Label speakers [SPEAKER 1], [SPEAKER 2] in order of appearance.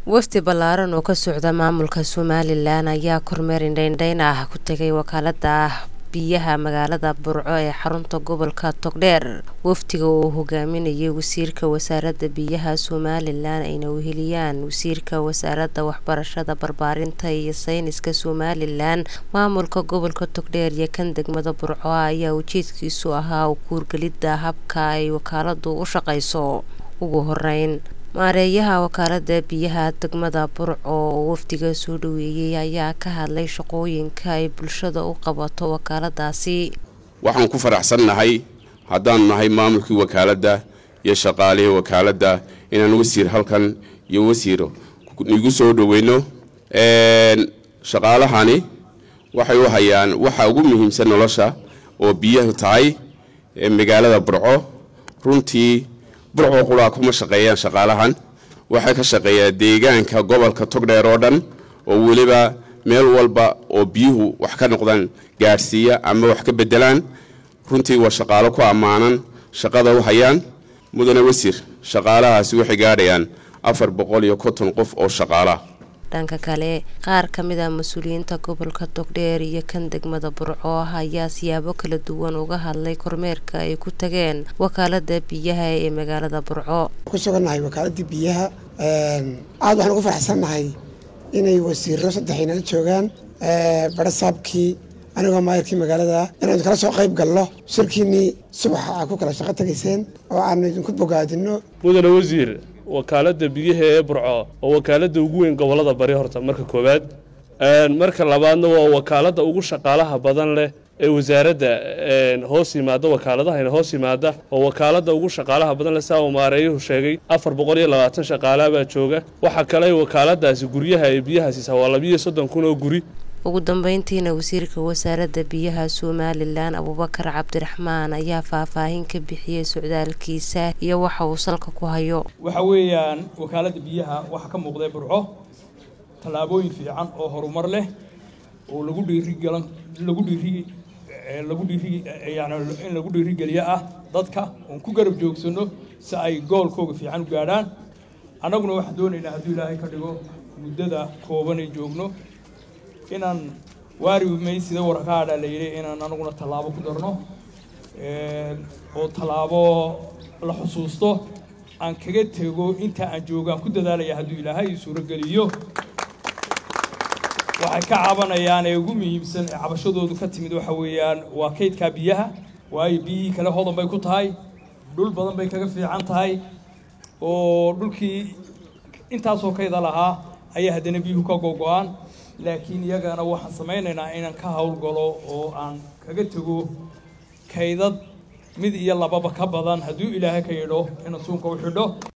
[SPEAKER 1] wafdi ballaaran oo ka socda maamulka somalilan ayaa kormeer indheindheyn ah ku tegay wakaalada biyaha magaalada burco ee xarunta gobolka togdheer wafdiga uu hogaaminayay wasiirka wasaaradda biyaha somalilan ayna weheliyaan wasiirka wasaaradda waxbarashada barbaarinta iyo sayniska somalilan maamulka gobolka togdheer iyo kan degmada burco ayaa ujeedkiisu ahaa kuurgelidda habka ay wakaaladu u shaqeyso ugu horeyn maareeyaha wakaalada biyaha degmada burco oo wafdiga soo dhaweeyey ayaa ka hadlay shaqooyinka ay bulshada u qabato wakaaladaasi
[SPEAKER 2] waxaan ku faraxsannahay haddaanu nahay maamulkii wakaaladda iyo shaqaalihii wakaaladda inaan wasiir halkan iyo wasiir igu soo dhaweyno shaqaalahani waxay u hayaan waxa ugu muhiimsan nolosha oo biyahu tahay magaalada burco runtii burco qulaa kuma shaqeeyaan shaqaalahan waxay ka shaqeeyaan deegaanka gobolka togdheer oo dhan oo weliba meel walba oo biyuhu wax ka noqdaan gaadhsiiya ama wax ka bedelaan runtii waa shaqaalo ku ammaanan shaqada u hayaan mudane wasiir shaqaalahaasi waxay gaadhayaan afar boqol iyo konton qof oo shaqaalaah
[SPEAKER 1] dhanka kale qaar ka mid a mas-uuliyiinta gobolka togdheer iyo kan degmada burco ayaa siyaabo kala duwan uga hadlay kormeerka ay ku tageen wakaalada biyaha ee magaalada burco
[SPEAKER 3] ku sugannahay wakaaladii biyaha aada waxaan ugu faraxsannahay inay wasiiro saddexinala joogaan barasaabkii anigoo maayarkii magaalada inaanu kala soo qayb galno shirkiinnii subaxa aa ku kala shaqo tegayseen oo aanu idinku bogaadinno
[SPEAKER 4] mudane wasiir wakaalada biyaha ee burco oo wakaalada ugu weyn gobolada bari horta marka koowaad marka labaadna waa wakaalada ugu shaqaalaha badan leh ee wasaaradda hoos yimaada wakaaladahayna hoos yimaada oo wakaalada ugu shaqaalaha badan leh saa uu maareeyuhu sheegay afar boqol iyo labaatan shaqaalaa baa jooga waxaa kale wakaaladaasi guryaha ee biyaha siisa waa labiiyo soddon kun oo guri
[SPEAKER 1] ugu dambeyntiina wasiirka wasaaradda biyaha somalilan abuubakar cabdiraxmaan ayaa faahfaahin ka bixiyey socdaalkiisa iyo waxa uu salka ku hayo
[SPEAKER 5] waxa weeyaan wakaaladda biyaha waxaa ka muuqday burco tallaabooyin fiican oo horumar leh oo lagu dhiirigalan lagu dhiiri lagu dhiiri yani in lagu dhiirigeliyo ah dadka oon ku garab joogsano si ay goolkooga fiican u gaadhaan annaguna waxaan doonaynaa hadduu ilaahay ka dhigo muddada koobanay joogno inaan waari may sida warkaadha la yidhi inaan anaguna tallaabo ku darno oo tallaabo la xusuusto aan kaga tego inta aan joogo aan ku dadaalaya hadduu ilaahay suurogeliyo waxay ka cabanayaan ee ugu muhiimsan ee cabashadoodu ka timid waxa weeyaan waa kaydkaa biyaha waayo biyihii kale hodan bay ku tahay dhul badan bay kaga fiican tahay oo dhulkii intaasoo kayda lahaa ayaa haddana biyuhu ka gogo-aan laakiin iyagana waxaan samaynaynaa inaan ka howlgalo oo aan kaga tego kaydad mid iyo lababa ka badan hadduu ilaahay ka yidho inaan suunka u xidho